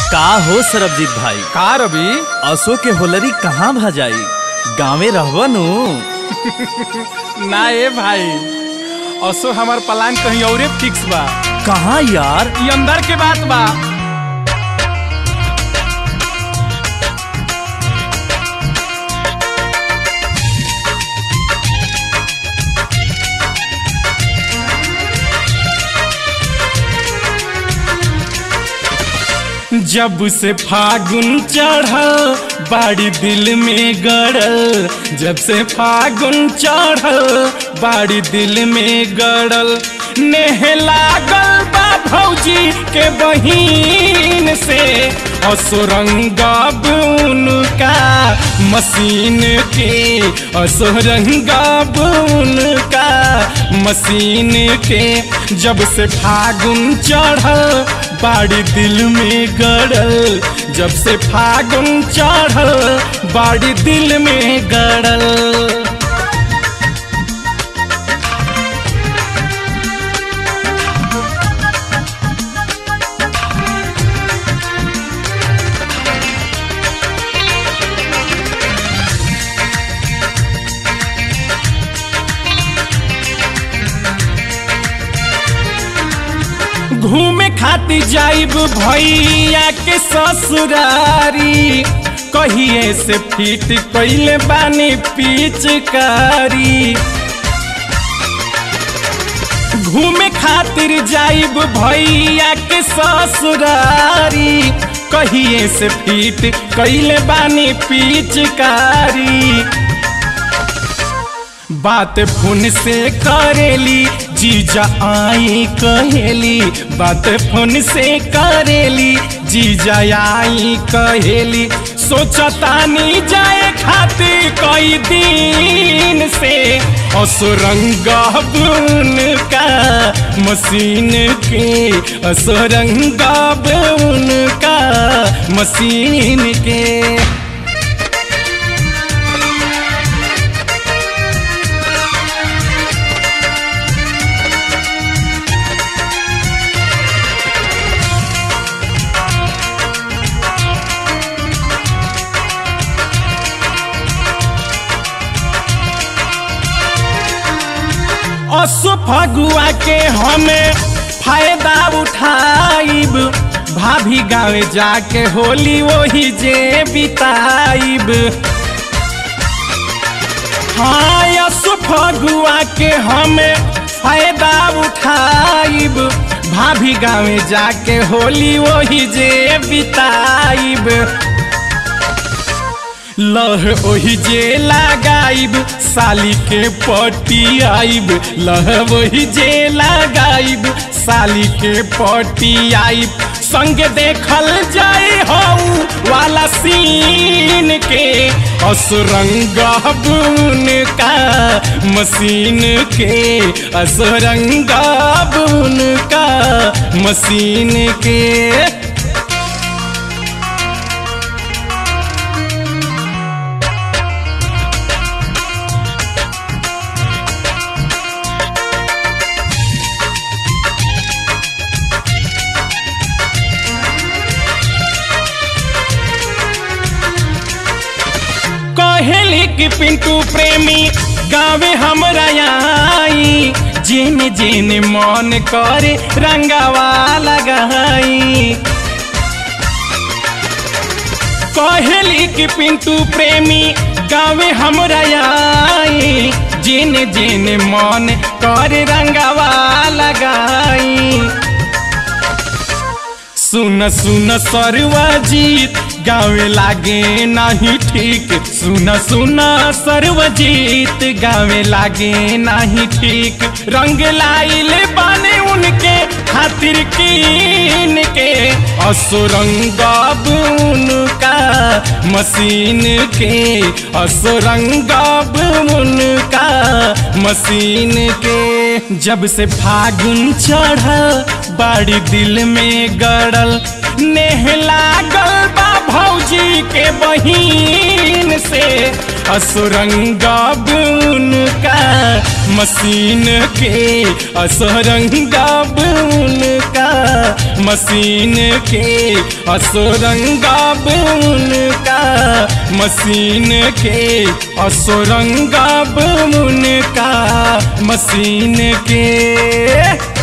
का हो सरबजीत भाई का रवि असो के होलरी कहाँ भजाई गाँवे रहबनु ना ए भाई असो हमार प्लान कहीं औरे फिक्स बा कहाँ यार ई अंदर के बात बा जब से फागुन चढ़ल बाड़ी दिल में गड़ल जब से फागुन चढ़ल बाड़ी दिल में गड़ल नेह लागल बा भौजी के बहिन से असुरंगब उनका मशीन के असुरंगब उनका मशीन के जब से फागुन चढ़ल बाड़ी दिल में गड़ल जब से फागुन चढ़ल बाड़ी दिल में गड़ल घूमे खातिर जाइब भैया के ससुरारी कहिए से फिट कैले बानी पिचकारी घूमे खातिर जाइब भैया के ससुरारी कहिए से फिट कैले बानी पिचकारी बात फोन से करेली जीजा आई कहेली बात फोन से करेली जीजा आई कहेली सोचतानी जाए खातिर कई दिन से असुरंग का मशीन के असुरंग उनका मशीन के असो फगुआ के हमें फायदा उठाइब भाभी गाँव जाके होली वही जे बिताइब हाँ असो फगुआ के हमें फायदा उठाइब भाभी गाँव जाके होली वही जे बिताइब लह ओही जे लगाइब साली के पटी आइब लह वही जे लगाइब साली के पटी आइब संग देखल जाए हऊ वाला सीन के असुरंग का मशीन के असुरंग का मशीन के कहेली कि पिंटू प्रेमी गावे हमरा आई जिन जिन मन करे रंगावा लगाई कहेली कि पिंटू प्रेमी गावे हमरा आई जिन जिन मन करे रंगावा लगाई सुन सुन सरवाजीत गावे लागे नाही ठीक सुन सुन सरवजीत गावे लागे नाही ठीक रंग लाइल बाने उनके खातिर कीन के असुरंग उनका मशीन के असुरंग उनका मशीन के जब से फागुन चढ़ बाड़ी दिल में गड़ल नेह लागल बा भौजी के बहिन से असुरंगा बुन का मशीन के असुरंगा बुन का मशीन के असुरंगा बुन का मशीन के असुरंगा बुन का मशीन के